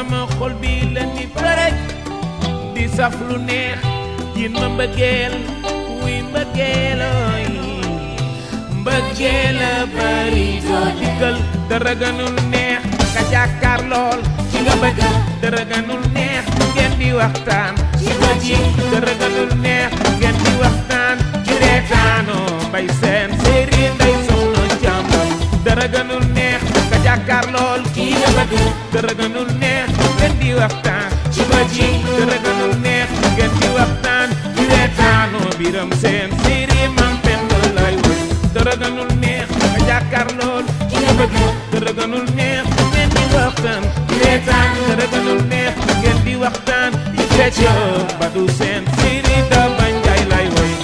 sama xol bi la ni përëj di saf lu neex yin ma mbëggeel wuy mbëggeel ooy mbëggeel a bari doo dikkal dara gënul neex nga jàkkaar lool ci nga bëgg dara gënul neex ngeen di waxtaan ci bët yi dara gënul neex ngeen di waxtaan ci reetaanoo mbay seen séeri nday soxna jàmbam dara gënul neex nga jàkkaar lool kii nga bëgg dara gënul neex ngeen di waxtaan ci bët yi dara gënul neex ngeen di waxtaan ci reetaanoo biram seen séeri mam pend lay woy dara gënul neex nga jàkkaar lool ki nga bëgg dara gënul neex ngeen di waxtaan ci reetaan dara gënul neex ngeen di waxtaan ci feccoo ba du seen séeri da bañ jaay lay woy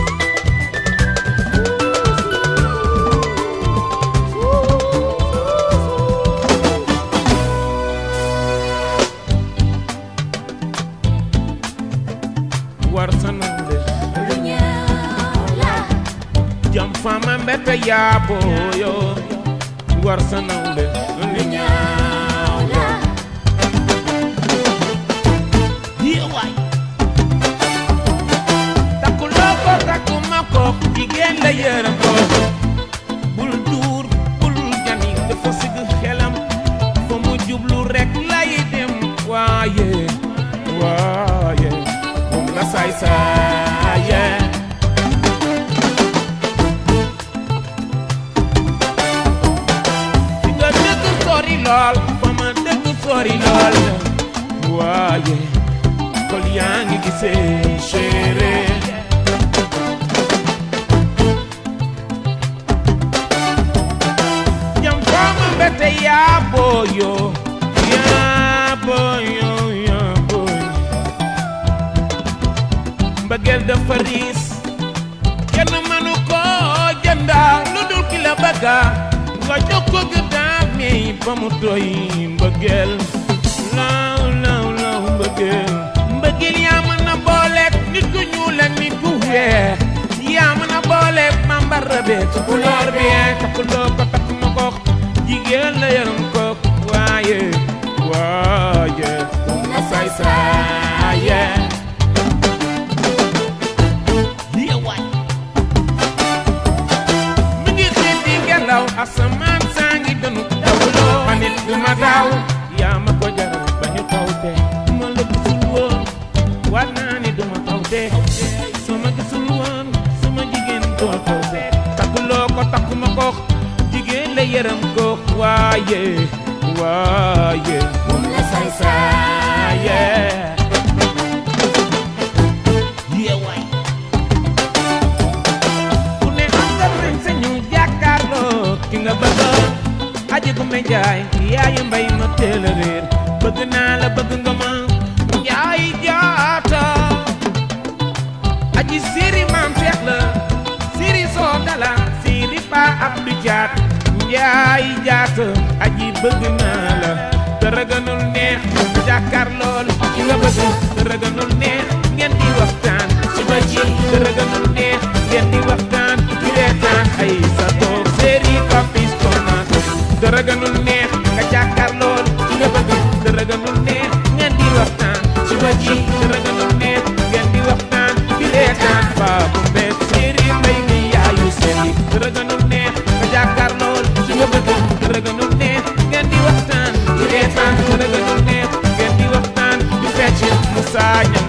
war sa nande jam fama mbete yaabo yo war sa nawle lu ñaaw la yiwaay takkuloo ko takkuma ko jigéen la yërëm ko bul duur bul jani dafa sigg xelam fa mu jublu rek lay dem waaye waaye moom la saay saaye fi nga dëgg sori lool fa ma dëgg sori lool waaye kol yaa ngi gisee chéri jam fama mbete yaa booyo yaa booyo yaa booyo mbëggeel dafa riis kenn mënu ko jënda lu dul ki la bëgga nga jox ko gëddaam mi ba mu doy mbëggeel law law law mbëggeel mbëggeel yaa mën a booleeg nit ku ñuul ak nit ku weex yaa mën a booleeg mambara be tukulóor bi takkuloo ko takk ma ko jigéen la yaram ko waaye waaye moom la saay saaye yeewaay mi ngi xiit di ngelaw asamaan saa ngi dënu dawloo ma nit du ma daaw yaa ma ko jaral ba ñu taw te ma la gisul woon waat naa ni du ma taw te sama gisul woon sama jigéen doo taw te takkuloo ko takkuma ko jigéen la yërëm ko waaye waaye moom la saay saaye yeewaay ku ne am nga sañ sañu jàkkaarloo ki nga bëgg aji gu me jaay yaayu mbay ma teel a réer bëgg naa la bëgg nga ma yaay jaata aji siri maam seex la siri soo dala siri pa ab du jaat yaay jaata aji bëgg naa la dara gënul neex nga jàkkaar lool ki nga bëgg dara gënul neex ngeen di waxtaan ci ba ji dara gënul neex ngeen di waxtaan ci reetaan ay sa toog séeri papis konaat dara gënul neex nga jàkkaar lool ki nga bëgg dara gënul neex ngeen di waxtaan ci ba ji dara gënul neex ngeen di waxtaan ci reetaan baabu mbet séeri mbay mi yaayu seeni dara gënul neex nga jàkkaar lool ki nga bëgg dara gënul neex ngeen di waxtaan ci reetaan dara gënul neex ngeen di waxtaan ci fecc mu saaña